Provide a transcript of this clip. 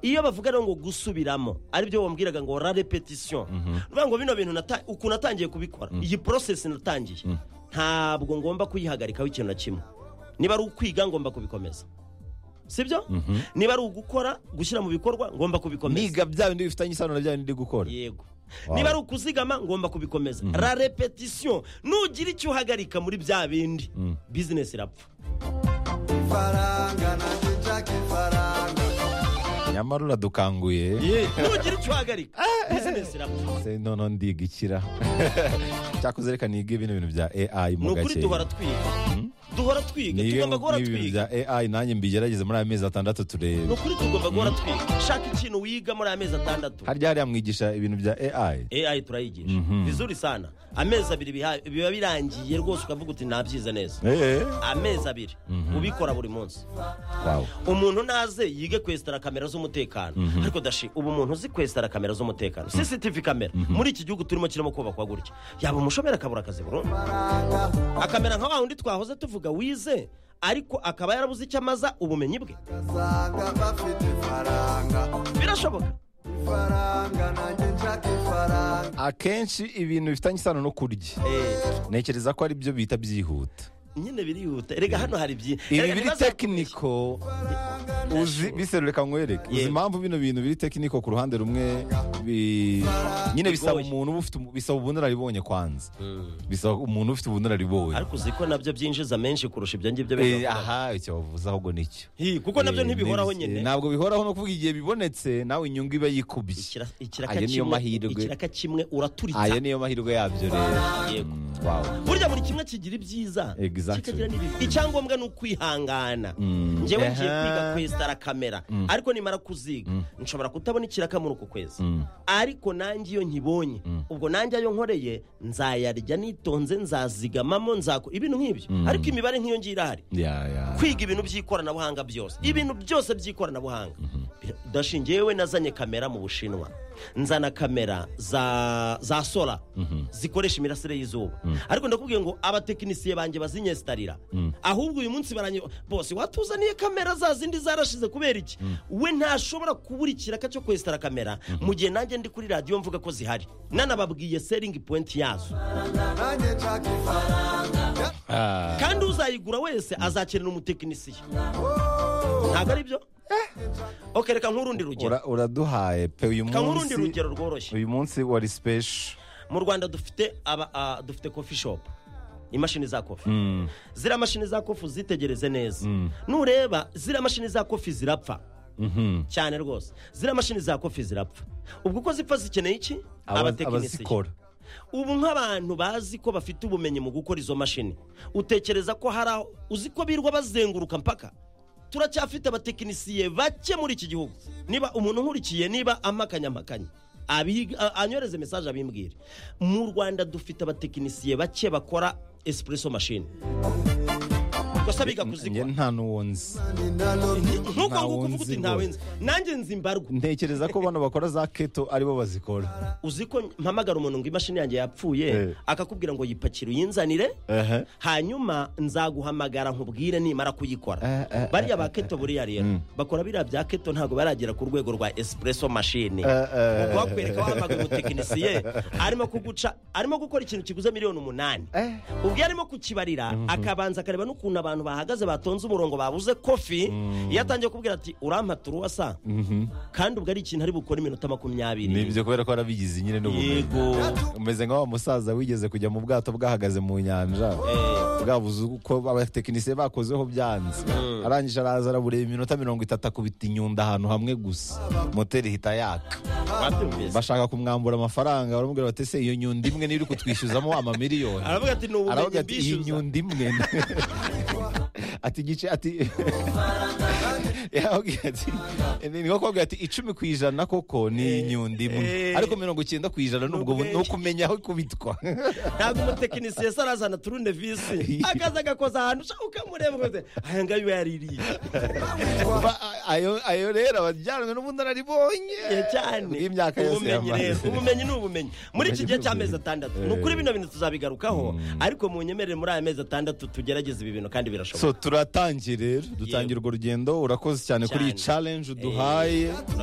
iyo bavuga rero ngo gusubiramo aribyo bambwiraga ngo la repetition bivuga ngo bino bintu nata- ukuntu natangiye kubikora iyi process natangiye ntabwo ngomba kuyihagarikaho ikintu na kimwe niba ari ukwiga ngomba kubikomeza sibyo niba ari ugukora gushyira mu bikorwa ngomba kubikomeza niga bya bindi bifitanye isano na bya bindi ndi gukora yego Wow. niba ari ukuzigama ngomba kubikomeza la repetition nugira icyo uhagarika muri bya bindi bizinesi irapfa ifaranga nanjye nshaka ifaranga nyamara uradukanguye nugira icyo uhagarika bizinesi irapfa Se noneho ndiga ikira cyakoze reka niga ibintu bintu bya ai ni mu ukuri gake duhora twiga duhora twiga niga tugomba guhora nk'ibintu twiga bya ai nanjye mbigerageze muri aya mezi atandatu ni turebe ukuri tugomba guhora twiga shaka ikintu wiga muri aya mezi atandatu harya hariya mwigisha ibintu bya ai AI turayigisha vizuri sana amezi abiri biha- biba birangiye rwose ukavuga uti nabyize neza eee amezi abiri ubikora buri munsi wawe umuntu naze yige kwesitara kamera z'umutekano ariko dashi ubu umuntu uzi kwesitara kamera z'umutekano cctv kamera muri iki gihugu turimo kirimo kubakwa gutya yaba umushomeri akabura akazi burundu akamera nka wa wundi twahoze tuvuga wize ariko akaba yarabuze icyo amaza ubumenyi bwe asanga bafite ifaranga birashoboka ifaranga nanjye nshaka ifaranga akenshi ibintu bifitanye isano no kurya Eh, ntekereza ko ari byo bita byihuta nyine birihuta erega hano hari byinshi ibi biri tekiniko uzi biserureka nkwereke uzi Yego. impamvu bino bintu biri tekiniko ku ruhande rumwe bi- nyine bisaba Bigoye. umuntu uba ufite umu- bisaba ubunararibonye kwanza bisaba umuntu ufite ubunararibonye ariko uzi ko nabyo byinjiza menshi kurusha ibyo ngibyo Eh, bigakorwa. aha icyo bavuze ahubwo nicyo Hi, kuko nabyo Eh, ntibihoraho nibyo- nyine ntabwo bihoraho no kuvuga igihe bibonetse nawe inyungu iba yikubye Ikira- ikiraka ayo niyo kimwe- mahirwe ikiraka kimwe uraturitsa ayo niyo mahirwe yabyo rero yego Mm, wow. burya buri kimwe kigira ibyiza Exactly. kikagira n'ibibi icyangombwa ni ukwihangana Mm. njyewe ngiye Aha. kwiga kwesitara kamera ariko nimara kuziga nshobora kutabona ikiraka muri uku kwezi Mm. ariko nanjye iyo nkibonye ubwo nanjye ayo nkoreye nzayarya nitonze nzazigamamo nzako ibintu nk'ibyo ariko imibare nk'iyo ngiyo irahari Ya, ya. kwiga ibintu by'ikoranabuhanga byose ibintu byose by'ikoranabuhanga dashingiye yewe nazanye kamera mu bushinwa nzana kamera za za sora zikoresha imirasire y'izuba ariko ndakubwiye ngo abatekinisiye banjye bazinyesitarira ahubwo uyu munsi baranyi bose watuzaniye kamera za zindi zarashize kubera iki we ntashobora kubura ikiraka cyo kwesitara kamera mu gihe nanjye ndi kuri radiyo mvuga ko zihari nanababwiye seringi pointi yazo nanjye nshaka ifaranga Ah. kandi uzayigura wese azakenera umutekinisiye ntabwo ari byo ok reka nk'urundi rugero Ura- uraduhaye pe uyu reka nk'urundi munsi rugero rworoshye uyu munsi wari special mu rwanda dufite aba ah, dufite kofi shopu imashini za kofi ziriya mashini za kofi uzitegereze neza nureba ziriya mashini za kofi zirapfa cyane rwose ziriya mashini za kofi zirapfa ubwo uko zipfa zikeneye iki Abaz- abatekinisiye abazikora ubu nk'abantu bazi ko bafite ubumenyi mu gukora izo mashini utekereza ko hari aho uzi ko birirwa bazenguruka mpaka turacyafite abatekinisiye bake muri iki gihugu niba umuntu nkurikiye niba amakanyamakanyi anyoreze mesaje abimbwire mu rwanda dufite abatekinisiye bake bakora esipureso mashini gusa biga njye kuzikora nta n'uwo nzi nk'uko ntawe nguko uvuga nzi uti ntawe rwose." nzi nanjye nzi mbarwa ntekereza ko bano bakora za keto aribo bazikora uzi ko mpamagara umuntu ngo imashini yanjye yapfuye Eh. akakubwira ngo yipakire uyinzanire Ehe. hanyuma nzaguhamagara nkubwire nimara kuyikora Eh, eh, bariya ba keto buriya rero bakora biriya bya keto ntabwo baragera ku rwego rwa esipureso mashini eh, Ubwo bakwereka wahamagara umutekinisiye arimo kuguca arimo gukora ikintu kiguze miliyoni umunani ubwo iyo arimo kukibarira akabanza akareba n'ukuntu abantu bahagaze batonze umurongo babuze kofi iyo atangiye kubwira ati urampa turuwasa kandi ubwo ari ikintu ari bukore iminota makumyabiri ni ibyo kubera ko warabigize nyine n'ubumenyi yego umeze nka wa musaza wigeze kujya mu bwato bwahagaze mu nyanja bwabuze uko abatekinisiye bakozeho byanze arangije araza arabureba iminota mirongo itatu akubita inyundo ahantu hamwe gusa moteri ihita yaka wabyumvise bashaka kumwambura amafaranga baramubwira bati se iyo nyundo imwe niyo uri kutwishyuzamo amamiliyoni aravuga ati ni ubumenyi aravuga ati iyi mbishyuza nyundo imwe ati igice ati yababwira ati ni nko kubabwira ati icumi ku ijana koko ni iyi nyundo imwe eh. ariko mirongo icyenda ku ijana nubwo ubwenge. ni ukumenya aho ikubitwa ntabwo umutekinisiye se arazana turune visi akaza agakoza ahantu ushaka ukamureba ukaze aya ngayo yaririye Ba- a- ayo ayo rero abajyanwe n'ubundi araribonye cyane bw'imyaka yose ubumenyi rero yamaze ubumenyi ni ubumenyi muri iki Ubumenyi gihe ni cy'amezi ubumenyi. atandatu Eh. ni ukuri bino bintu tuzabigarukaho ariko mu nyemerere muri aya mezi atandatu tugerageze ibi bintu kandi birashoboka so turatangiye rero dutangira urwo rugendo urakoze cyane kuri iyi Cyane. challenge uduhaye